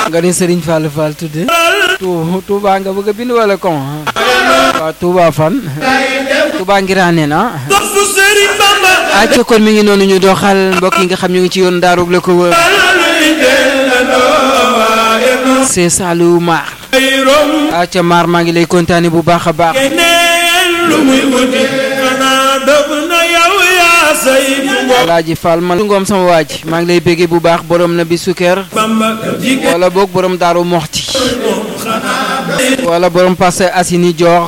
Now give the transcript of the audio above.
nga ni Serigne Fall Fall tudde tu Touba nga bëgg a bind wala kon waaw Touba fan Touba ngiraane na dofu Sëriñ Bamba acca kon mi ngi noonu ñu doxal mbokk yi nga xam ñu ngi ci yoon daarug la ko wër c'est Saliou Mar ay rom acca Mar maa ngi lay kontaane bu baax a baax neen lu muy wuti xanaa dëgg na yow yaa say bu Alaaji Fall man ngoom sama waaj maa ngi lay béggee bu baax borom na bi sukkër Bamba jigéen wala boog borom daaru moxti moom xanaa wala borom Parcelles Assainies jox